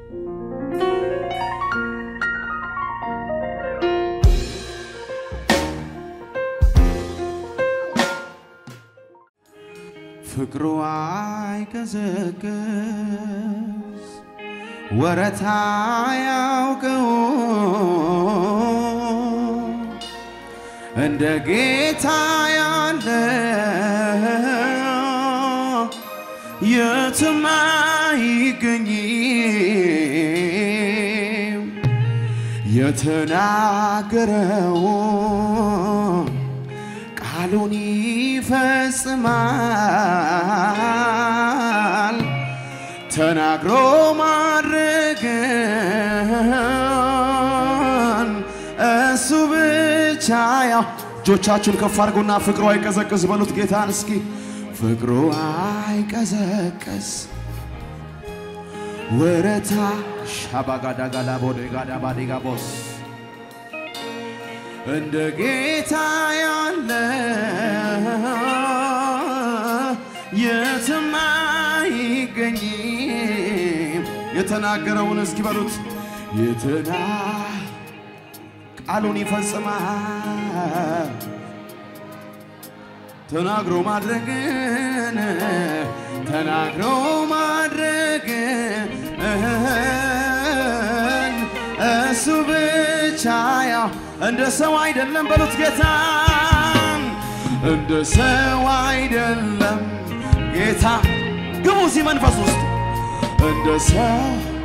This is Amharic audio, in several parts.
ፍቅሩ አይቀዘቅዝ ወረታ ያውቀው እንደ ጌታ ያለ የትም አይገኝም። የተናገረው ቃሉን ይፈጽማል። ተናግሮ ማድረግን እሱ ብቻ ያው እጆቻችሁን ከፍ አድርጉና ፍቅሩ አይቀዘቅዝ በሉት ጌታን እስኪ ፍቅሩ አይቀዘቅዝ ወረታ ሻባጋዳጋዳ ቦዴጋዳ ባዴጋ ቦስ እንደ ጌታ ያለ የትም አይገኝም። የተናገረውን እስኪ በሉት የትና ቃሉን ይፈጽማል ተናግሮ ማድረግን ተናግሮ ማድረግን እሱ ብቻ ያው እንደ ሰው አይደለም በሉት ጌታን እንደ ሰው አይደለም ጌታ ግቡ እዚህ መንፈስ ውስጥ እንደ ሰው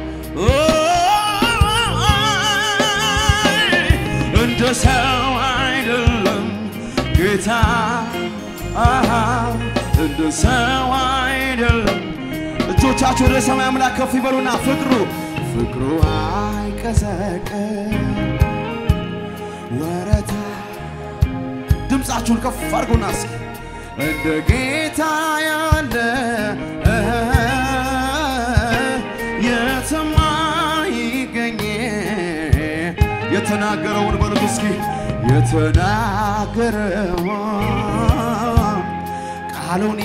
እንደ ሰው አይደለም ጌታ አሃ እንደ ሰው አይደለም። እጆቻችሁ ወደ ሰማይ አምላክ ከፍ ይበሉና ፍቅሩ ፍቅሩ አይቀዘቅዝ ወረታ ድምፃችሁን ከፍ አድርጉና እስኪ እንደ ጌታ ያለ የትም አይገኝ የተናገረውን በሉት እስኪ የተናገረውን ቃሉን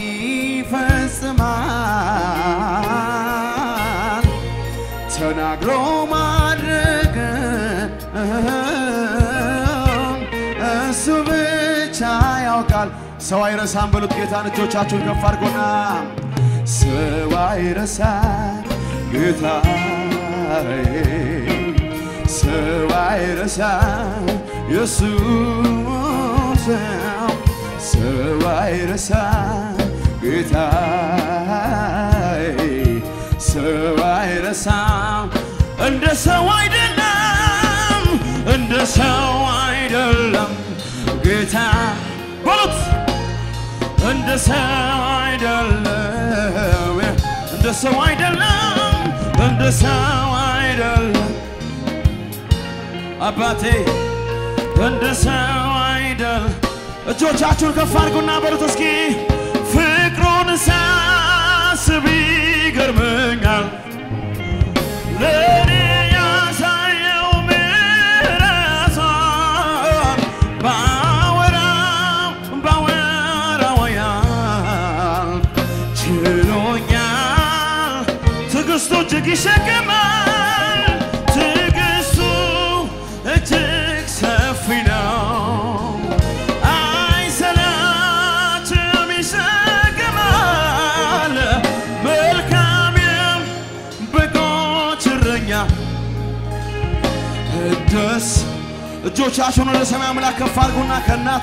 ይፈጽማል ተናግሮ ማድረግ እሱ ብቻ ያውቃል። ሰው አይረሳም በሉት ጌታን እጆቻችሁን ከፍ አድርጎና ሰው አይረሳም ጌታ ሰው አይረሳም ኢየሱስ ሰው አይረሳም ጌታ ሰው አይረሳም እንደ ሰው አይደለም እንደ ሰው አይደለም ጌታ በሉት እንደ ሰው አይደለም እንደ ሰው አይደለም እንደ ሰው አይደለም አባቴ እንደ ሰው አይደል እጆቻችሁን ከፍ አድርጉና በሉት እስኪ ፍቅሩን ሳስብ ይገርመኛል ለእኔ ያሳየው ምሕረቱን ባወራው ባወራው ያህል ችሎኛል ትዕግስቱ እጅግ ይሸከማል ትዕግስቱ እጅግ ሰፊ ነው አይሰላችም ይሸከማል መልካም በጎች እረኛ ደስ እጆቻችሁን ወደ ሰማይ አምላክ ከፍ አድርጉና ከእናቴ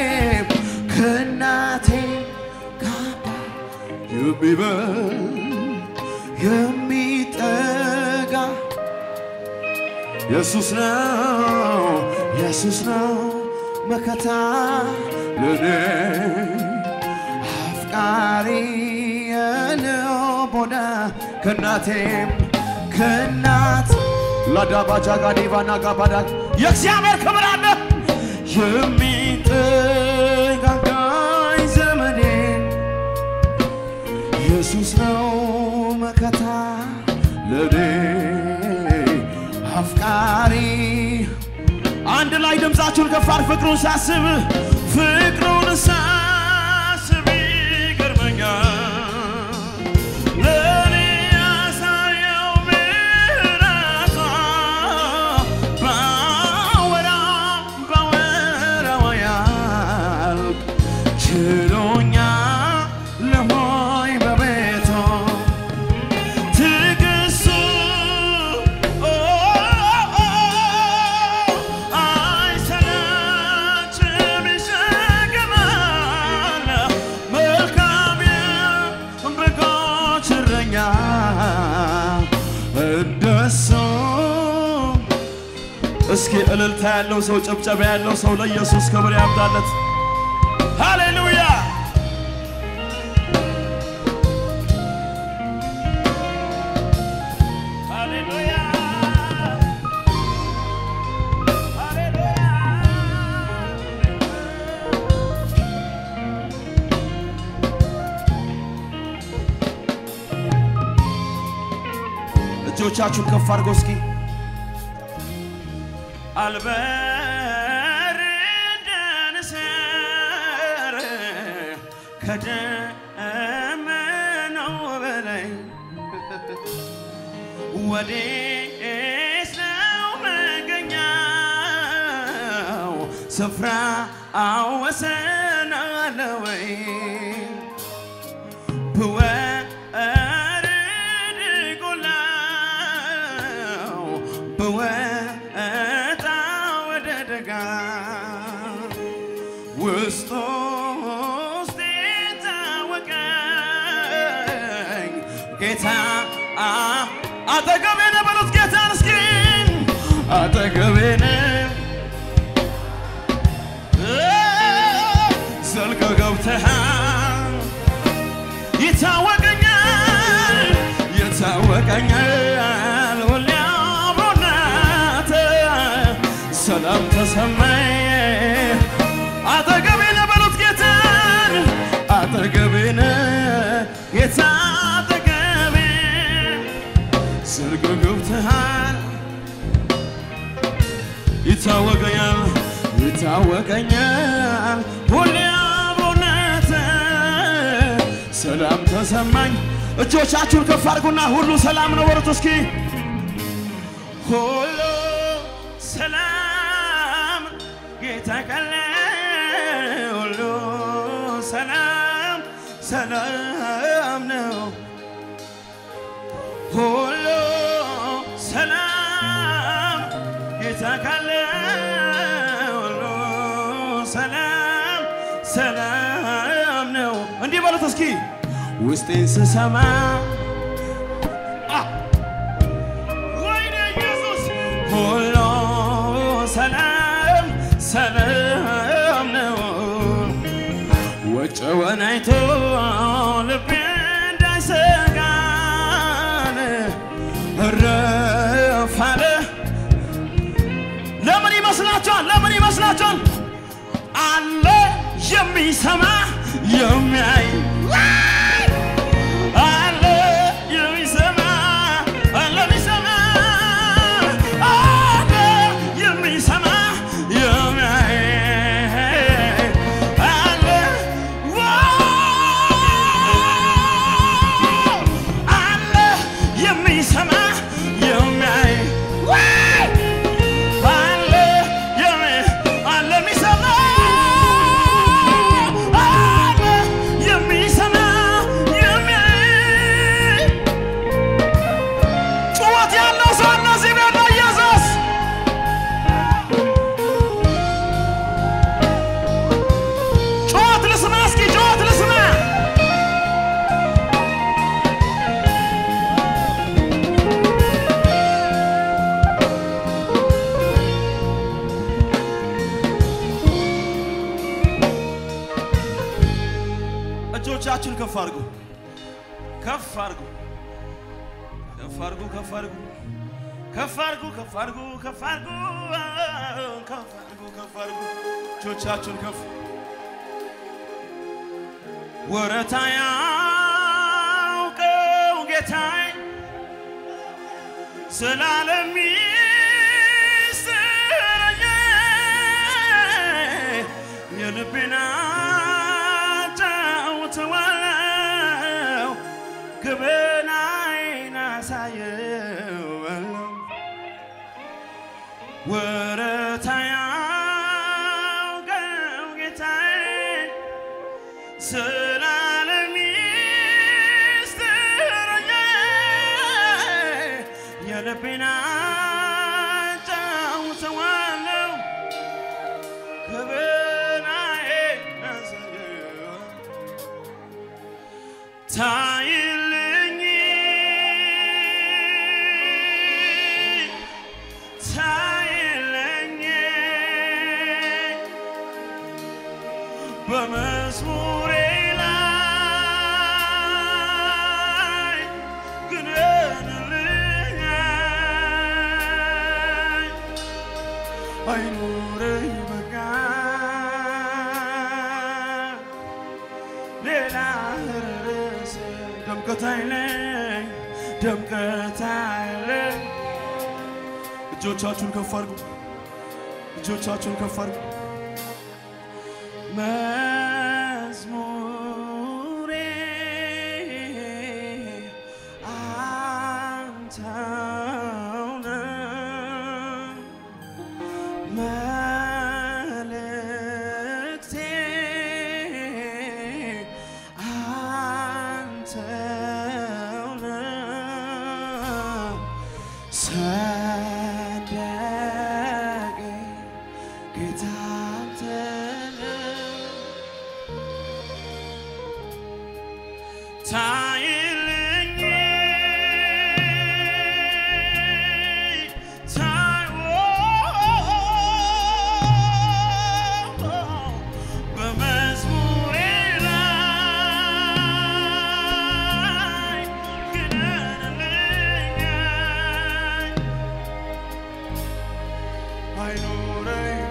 ከእናቴ ጋባ የሚበል የሚጠጋ ኢየሱስ ነው ኢየሱስ ነው መከታ ለኔ አፍቃሪ የለው ቦዳ ከእናቴም ከእናት ላዳባጃ ጋዴቫና ጋባዳ የእግዚአብሔር ክብር አለ የሚጠጋጋኝ ዘመዴ ኢየሱስ ነው መከታ ለኔ አፍቃሪ አንድ ላይ ድምፃችሁን ከፋር ፍቅሩን ሳስብ ፍቅሩን ሳስብ ይገርመኛል ለእኔ ያሳየው ምሕረቱን እስኪ እልልታ ያለው ሰው ጭብጨባ ያለው ሰው ለኢየሱስ ክብር ያምጣለት። ሃሌሉያ! ሃሌሉያ! እጆቻችሁን ከፍ አድርጎ እስኪ አልበርደን ስር ከደመናው በላይ ወዴት ነው መገኛው? ስፍራ አወሰን አለ ወይ? ብወርድ ጎላው ብወጣ ወደ ደጋ ውስጥ ውስጤን ታወቀኝ ጌታ አ- አጠገቤ ነህ በሉት ጌታን እስኪ አጠገቤ ነህ ዘልቀ ገብተሃል ይታወቀኛል ይታወቀኛል ሁሌ አብሮነትህ ሰላም ተሰማኝ አጠገቤ ነህ በሉት ጌታን አጠገቤ ነህ ጌታ አጠገቤ ዘልቀ ገብተሃል ይታወቀኛል ይታወቀኛል ሁሌ አብሮነትህ ሰላም ተሰማኝ። እጆቻችሁን ከፍ አድርጉና ሁሉ ሰላም ነው በሉት እስኪ ሁሉ ሰላም ጌታ ካለ ሁሉ ሰላም ሰላም ነው ሁሉ ሰላም ጌታ ካለ ሁሉ ሰላም ሰላም ነው። እንዲህ በሉት እስኪ ውስጤን ስሰማ አ! ወይኔ ኢየሱስ ሁሉ ሰላም ሰላም ነው። ወጨወን አይቶ ልቤ እንዳይሰጋን እረፍ አለ። ለምን ይመስላችኋል? ለምን ይመስላችኋል? አለ የሚሰማ የሚያይ አለ የሚሰማ አለ የሚሰማ አለ የሚሰማ የሚያይ አለ አለ የሚሰማ የሚያይ አለ የሚ- አለ የሚሰማ አለ የሚሰማ የሚያይ ጩኸት ያለው ሰው እነዚህ ቤት ነው ኢየሱስ ጩኸት ልስማ እስኪ ጩኸት ልስማ እጆቻችሁን ከፍ አድርጉ ከፍ አድርጉ ከፍ አድርጉ ከፍ አድርጉ ከፍ አድርጉ ከፍ አድርጉ ከፍ አድርጉ ከፍ አድርጉ ከፍ አድርጉ እጆቻችሁን ከፍ ወረታ ያውቀው ጌታዬ ስላለም ይስረኝ የልቤን አጫውተዋለሁ ግብናዬን አሳየው ወረታ ያውቀው ጌታዬ ስላለም ይስጥረኝ የልቤን አጫውተዋለሁ ክብናዬን አሳየው ታይልኝ ታይልኝ ድምቀት አለ። እጆቻችሁን ከፍ አድርጉ። እጆቻችሁን ከፍ አድርጉ። መዝሙሬ አንተው ነህ። መልእክቴ አንተው ነህ። ሰንደቄ ጌታ አንተ ነህ። ታይልኝ ታይ በመዝሙሬ ላይ ግነንልኝ አይኖረኝ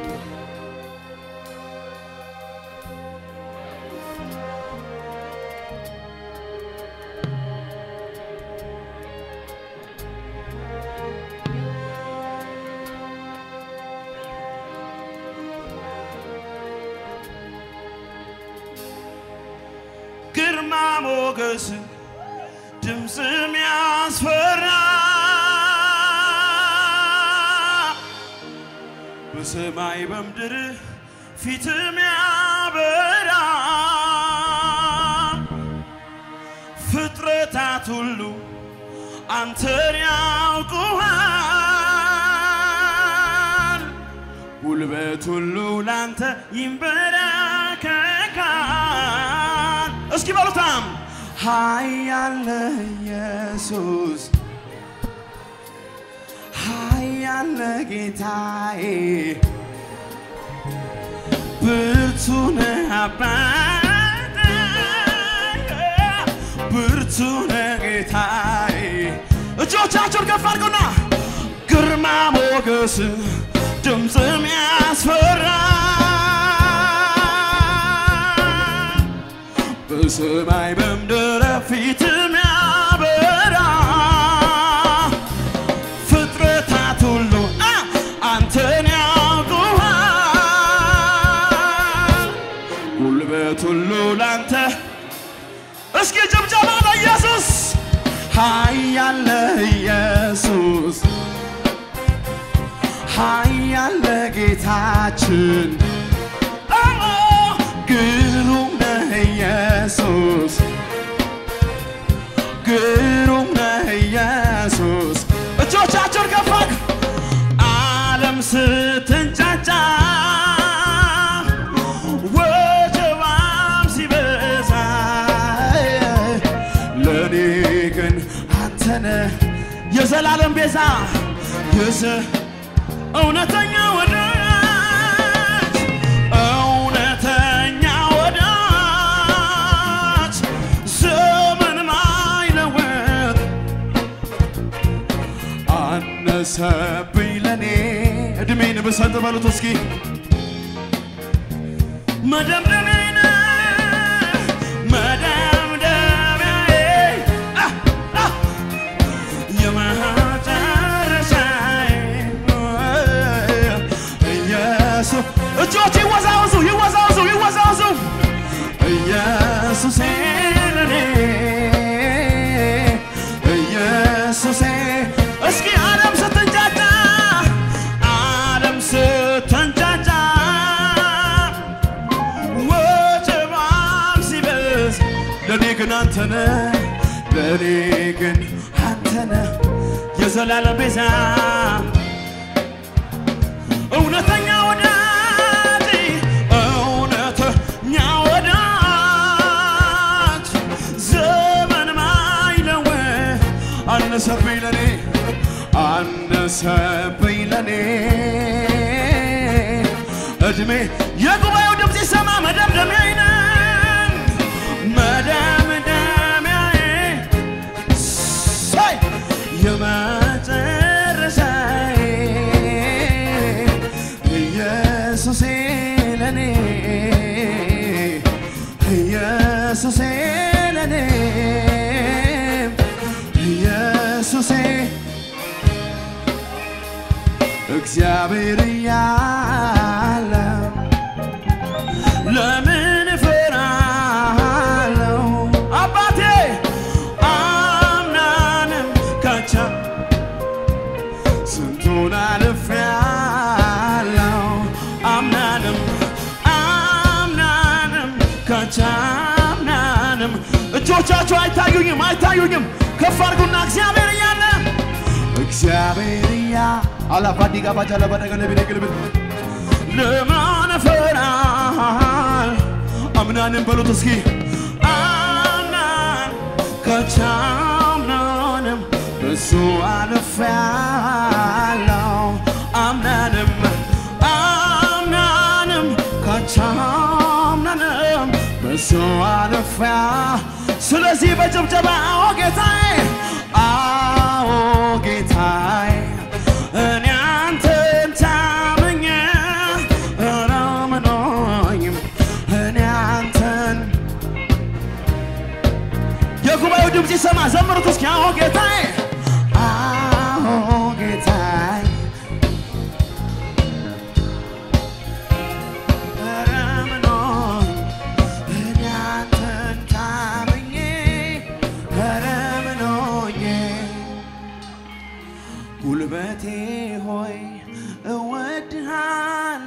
ግርማ ሞገስ ድምፅም ያስፈራ በሰማይ በምድር ፊትም ያበራ ፍጥረታት ሁሉ አንተን ያውቁሃል። ጉልበት ሁሉ ላንተ ይንበረከካል። እስኪ በሉታም ኃያል ኢየሱስ ኃያል ጌታዬ ብርቱ ነህ አባቴ ብርቱ ነህ ጌታዬ እጆቻችሁን ከፍ አድርጉና ግርማ ሞገስ ድምፅም ያስፈራ በሰማይ በምድር ፊትም ያበራ ፍጥረታት ሁሉ አ አንተን ያውቁሃል። ጉልበት ሁሉ ላንተ እስኪ ጭብጨባ ለኢየሱስ ኃያል ኢየሱስ ኃያል ጌታችን አዎ፣ ግሩም ነህ ኢየሱስ ግሩም ነህ ኢየሱስ እጆቻችሁን ከፍ አድርጉ። ዓለም ስትንጫጫ ወጀባም ሲበዛ ለእኔ ግን አንተነ የዘላለም ቤዛ የዘ እውነተኛ ወዳጅ እውነተኛ ወዳጅ ዘመን ማይለወጥ አነሰብኝ ለኔ እድሜን ብሰጥ በሉት እስኪ መደምደሚያዬ ነህ፣ መደምደሚያዬ አ አ የመጨረሻዬ ኢየሱስ እጆች ይወዛወዙ ይወዛወዙ ይወዛወዙ ኢየሱሴ ለኔ ኢየሱሴ እስኪ ዓለም ስትንጫጫ ዓለም ስትንጫጫ ወጀባም ሲበዝ ለእኔ ግን አንተነ ለእኔ ግን አንተነ የዘላለም ቤዛ እውነተኛ ወዳጅ እውነተኛ ወዳጅ ዘመን ማይለወጥ አነሰብኝ ለኔ አነሰብኝ ለኔ እድሜ የጉባኤው ድምፅ ይሰማ መደምደሚያዬ ነህ መደምደሚያዬ ሳይ የመጨረሻዬ ኢየሱሴ ለኔ ኢየሱሴ ለኔ እግዚአብሔር እያለ ለምን እፈራለሁ? አባቴ አምናንም ካቻ ስንቱን አልፌያለሁ አምናንም አምናንም ካቻምናንም እጆቻችሁ አይታዩኝም አይታዩኝም ከፍ አድርጉና እግዚአብሔር እያለ እግዚአብሔር እያ አላፋዲጋ ባጃላ ባደገለ ቢደግልብል ለማን እፈራል አምናንም በሉት እስኪ አምናን ከቻምናንም እሱ አልፌያለሁ አምናንም አምናንም ከቻምናንም እሱ አልፌያ ስለዚህ በጭብጨባ አዎ ጌታዬ አዎ ጌታዬ እኔ አንተን ታምኜ አላምነኝም እኔ አንተን የጉባኤው ድምፅ ይሰማ ዘምሩት እስኪ አዎ ጌታዬ አዎ ጌታዬ አላምነኝም እኔ አንተን ታምኜ አላምነኝም ጉልበቴ ሆይ እወድሃል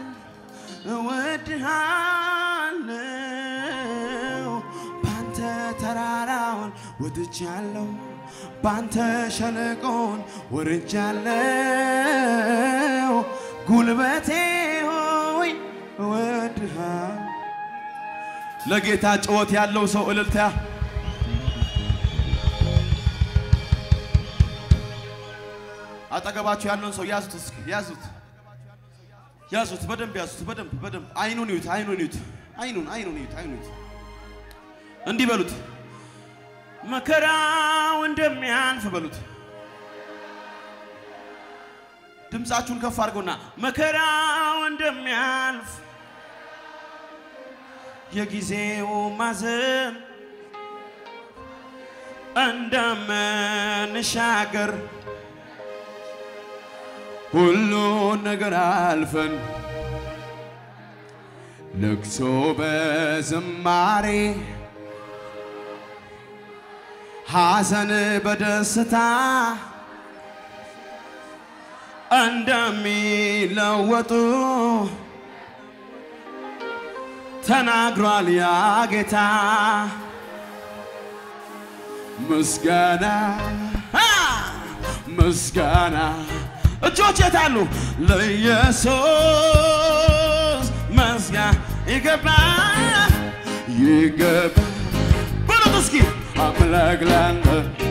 እወድሃለው ባንተ ተራራውን ወድጃለሁ ባንተ ሸለቆን ወርጃለሁ ጉልበቴ ሆይ እወድሃል ለጌታ ጭወት ያለው ሰው እልልታ አጠገባችሁ ያለውን ሰው ያዙት፣ እስኪ ያዙት፣ ያዙት፣ በደንብ ያዙት፣ በደንብ በደንብ አይኑን ይዩት፣ አይኑን ይዩት፣ አይኑን አይኑን ይዩት፣ አይኑን ይዩት። እንዲህ በሉት፣ መከራው እንደሚያልፍ በሉት። ድምፃችሁን ከፍ አድርጎና መከራው እንደሚያልፍ የጊዜው ማዘን እንደምንሻገር ሁሉን ነገር አልፈን ልቅሶ በዝማሬ ሐዘን በደስታ እንደሚለወጡ ተናግሯል ያ ጌታ። ምስጋና አ! ምስጋና እጆች የታሉ? ለኢየሱስ ምስጋና ይገባ ይገባ በሉት እስኪ አምላክ ላንተ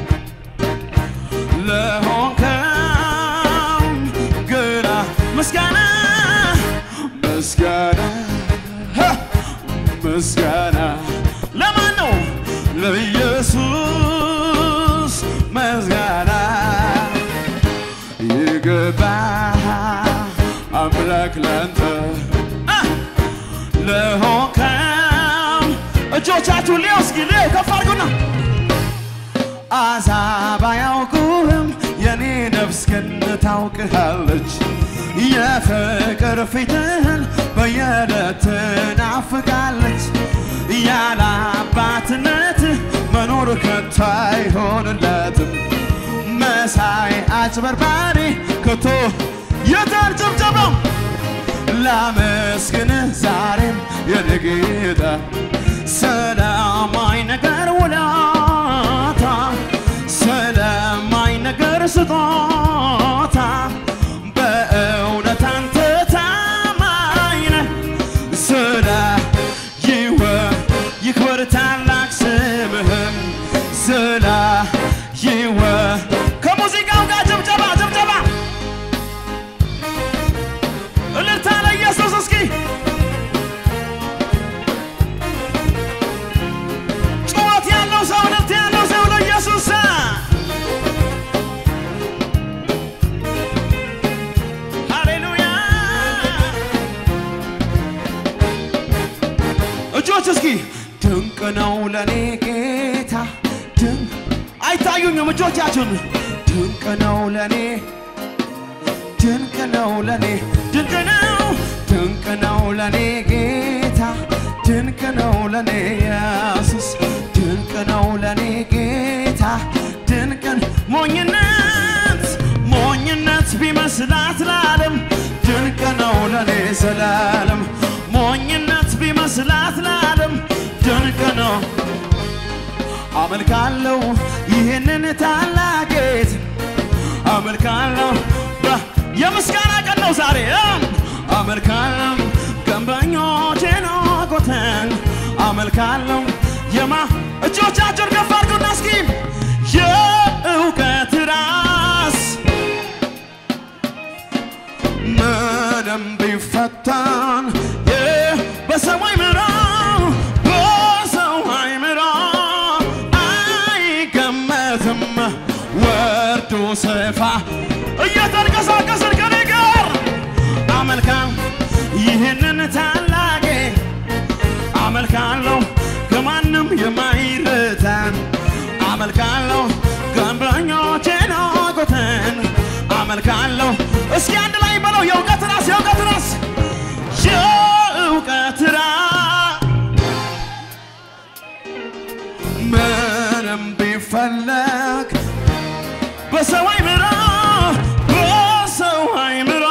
ለሆንከው ግራ ምስጋና ምስጋና ሀ! ምስጋና ለማን ነው? ለኢየሱስ ምስጋና ይገባ አምላክ ላንተ አ! ለሆንከው እጆቻችሁን ሊው እስኪ ሊው ከፍ አድርጉና አሕዛብ አያውቁህም የኔ ነፍስ ግን ታውቅሃለች የፍቅር ፊትህን በየዕለት ትናፍቃለች ያለ አባትነት መኖር ከቶ አይሆንለትም መሳይ አጭበርባሪ ከቶ የታል ጭብጨባው ላመስግንህ ዛሬም የኔ ጌታ ሰላማዊ ነገር ውለታ ሰላማዊ ነገር ስጦታ በእውነት አንተ ታማኝ ነህ ስለ ይወ ይክበር ታላቅ ስምህም ስለ ይወ ከሙዚቃው ጋር ጭብጨባ ጭብጨባ እልልታ ለኢየሱስ እስኪ ጩኸት ያለው ሰው እልልታ ያለው ሰው ለኢየሱስ ሃሌሉያ እጆች እስኪ ድንቅ ነው ለኔ ጌታ ድንቅ አይታዩኝም እጆቻችሁን ድንቅ ነው ለኔ ድንቅ ነው ለኔ ድንቅ ነው ድንቅ ነው ለኔ ጌታ ድንቅ ነው ለኔ ኢየሱስ ድንቅ ነው ለኔ ጌታ ድንቅን ሞኝነት ሞኝነት ቢመስላት ለዓለም ድንቅ ነው ለኔ ዘላለም ሞኝነት ቢመስላት ለዓለም ድንቅ ነው አመልካለሁ ይህንን ታላቅ ጌታ አመልካለሁ በ- የምስጋና ቀን ነው ዛሬ እም። አመልካለሁ ገንበኞቼን ወጎተን አመልካለሁ የማ እጆቻቸውን ከፍ አድርጉና እስኪ የእውቀት ራስ ምንም ቢፈተን የ- በሰው አይምሮ በሰው አይምሮ አይገመትም ወርዱ ስፋ እየተንቀሳቀስን ከኔ ጋር አመልካም ይህንን ታላቅ አመልካለሁ ከማንም የማይረታን አመልካለሁ ገንበኞቼን ወጎተን አመልካለሁ እስኪ አንድ ላይ በለው የእውቀት ራስ የእውቀት ራስ የእውቀት ራስ ምንም ቢፈለግ በሰው አይምሮ በሰው አይምሮ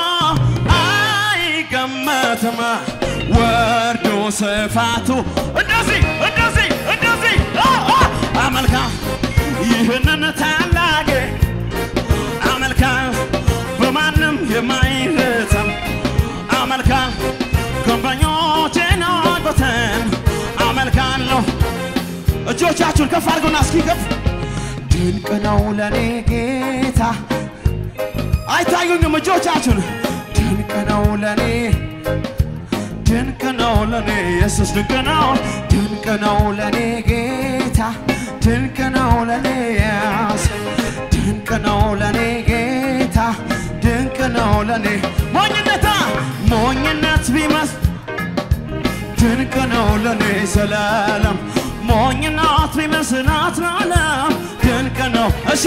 አይገመትም ወርዱ ስፋቱ እንደዚህ እንደዚህ እንደዚህ አ፣ አ፣ አመልካ ይህንን ታላቅ አመልካ በማንም የማይረተም አመልካ ገንበኞቼን ወጎተን አመልካለሁ እጆቻችሁን ከፍ አድርጉና እስኪ ከፍ ድንቅ ነው ለኔ ጌታ አይታዩኝም እጆቻችሁን ድንቅ ነው ለኔ ድንቅ ነው ለኔ ኢየሱስ ድንቅ ነው ድንቅ ነው ለኔ ጌታ ድንቅ ነው ለኔ ኢየሱስ ድንቅ ነው ለኔ ጌታ ድንቅ ነው ለኔ ሞኝነታ ሞኝነት ቢመስ ድንቅ ነው ለኔ ዘላለም ሞኝነት ቢመስላት ለዓለም ድንቅ ነው እሺ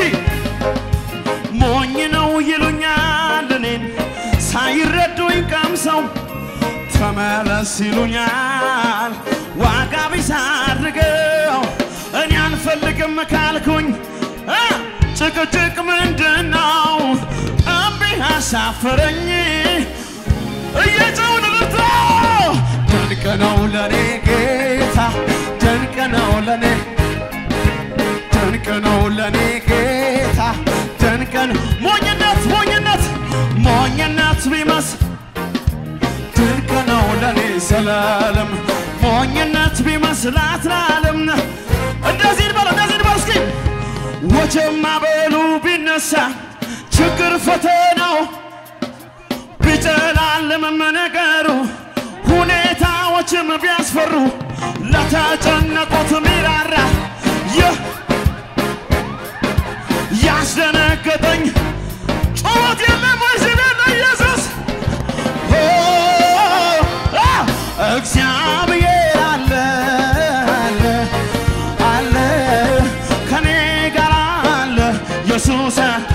ሞኝ ነው ይሉኛል እኔን ሳይረዱኝ ቀምሰው ተመለስ ይሉኛል ዋጋ ቢስ አድርገው እኔ አንፈልግም ካልኩኝ እ ጭቅጭቅ ምንድን ነው እምቢ አሳፈረኝ እየጨውን ልታ ድንቅ ነው ለኔ ጌታ ድንቅ ነው ለኔ ድንቅ ነው ለኔ ጌታ ድንቅ ነው ሞኝነት ሞኝነት ሞኝነት ቢመስ ድንቅ ነው ለኔ ዘላለም ሞኝነት ቢመስላት ለዓለም እንደዚህ እንበል እንደዚህ እንበል እስኪ ወጀማ በሉ ቢነሳ ችግር ፈተናው ቢጨላልምም ነገሩ ሁኔታዎችም ቢያስፈሩ ለተጨነቁት ሚራራ ይህ ያስደነገጠኝ ጩኸት የለም ወይ ስለ ኢየሱስ ኦ፣ አ፣ እግዚአብሔር አለ አለ አለ ከኔ ጋር አለ ኢየሱስ